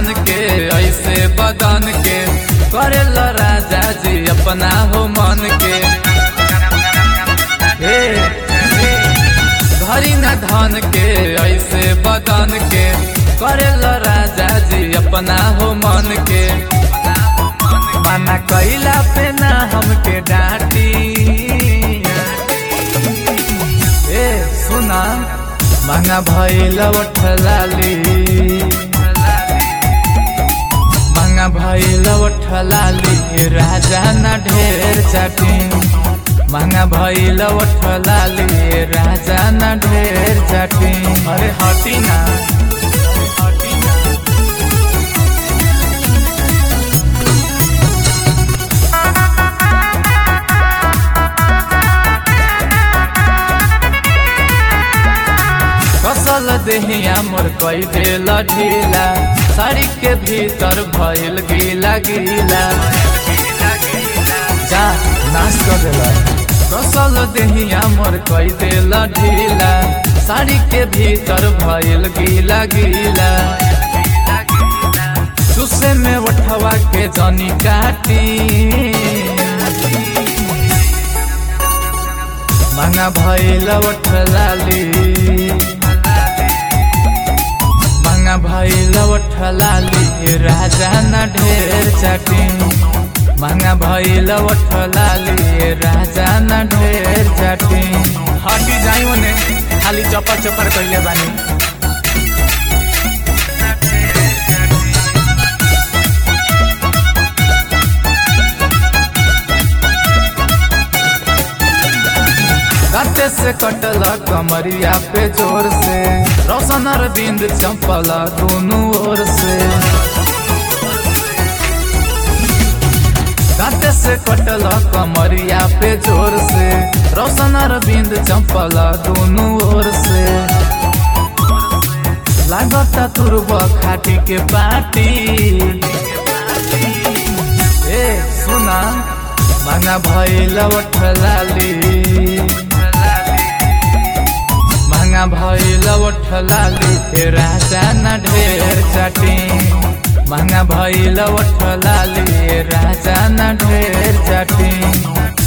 धन के ऐसे बदन के करेल राजा जी अपना हो मन के हे धरी न धन के ऐसे बदन के करेल राजा जी अपना हो मन के मना कैला पे ना हमके डांटी ए सुना मांगा भइल लाली मांगा भइल लाली राजा न ढेर चाटी मांगा भइल लाली राजा न ढेर चाटी अरे हटी ना हटी ना कसल देहिया मोर कई देल ढीला साड़ी के भीतर भइल गीला गीला जा नाश कर देला कसल देहिया मोर कई देल ढीला साड़ी के भीतर भइल गीला गीला सुसे में उठवा के जनी काटी मांगा भइल लाली मांगा भइल लाली राजा न ढेर चाटी मांगा भइल लाली राजा न ढेर चाटी हटी जाई ओने खाली चपर चपर कइले बानी राते से कटल कमरिया पे जोर से रोशन अरविंद चंपला दोनों ओर से राते से कटल कमरिया पे जोर से रोशन अरविंद चंपला दोनों ओर से लागता तुरब खाटी के पाटी ए सुना मांगा भइल लाली मांगा भइल लाली राजा न ढेर चाटी मांगा भइल लाली राजा न ढेर चाटी